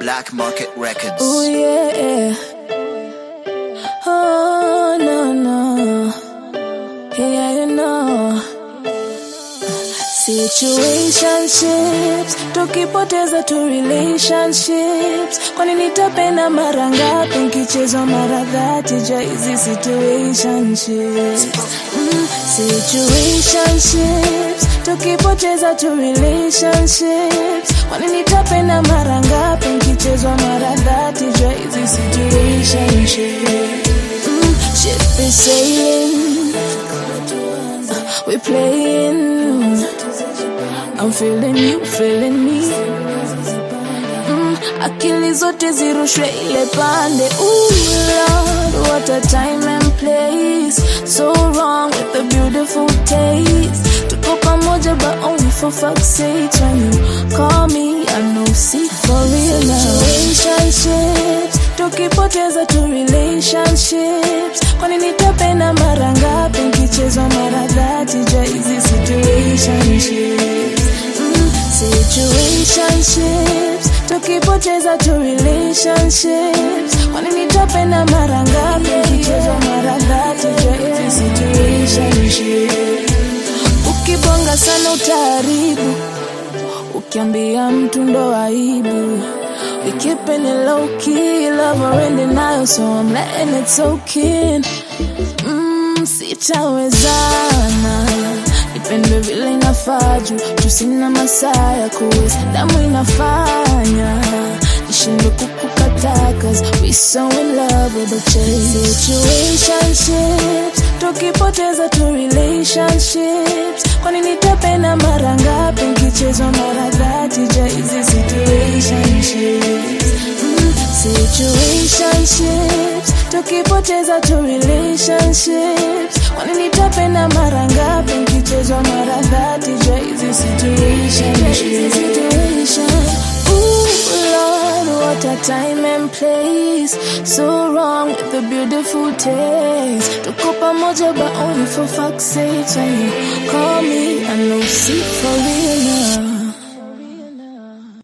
Black Market Records. Oh yeah. Oh no no. Yeah, you know. Situationships, tukipoteza tu relationships. Kwani nitapenda mara ngapi nkichezwa mara dhati ja hizi situationships? Mm, situationships, tukipoteza tu relationships. Kwani nitapenda mara ngapi nkichezwa mara dhati ja hizi situationships? Mm, ship is sailing. We playing. I'm feeling you, feeling me. Mm, akili zote zirushwe ile pande. Ooh, Lord, what a time and place. So wrong with the beautiful taste. Tuko pamoja but only for fuck's sake. When you call me, I know see for real now. Relationships, tukipoteza tu relationships. Kwani nitapenda mara ngapi nkichezwa mara dhati ja hizi situationships mm, situationships tukipoteza tu relationships kwani nitapenda mara ngapi nkichezwa mara dhati ja hizi situationships ukibonga sana utaharibu ukiambia mtu ndo aibu We keeping it low key, love or in denial, so I'm letting it soak in. Mm, sitawezana nipendwe vile inafaa juu tusina masaa ya kuweza damu inafanya nishindwe kukukataa cause we so in love with the chase situationships tukipoteza tu relationships kwani nitapenda mara ngapi nkichezwa mara dhati ja hizi situationships mm, situationships tukipoteza tu relationships kwani nitapenda mara ngapi nkichezwa mara dhati ja hizi situations Ooh, Lord, what a time and place So wrong with the beautiful taste Tuko pamoja but only for fuck's sake When you call me, I know see for real now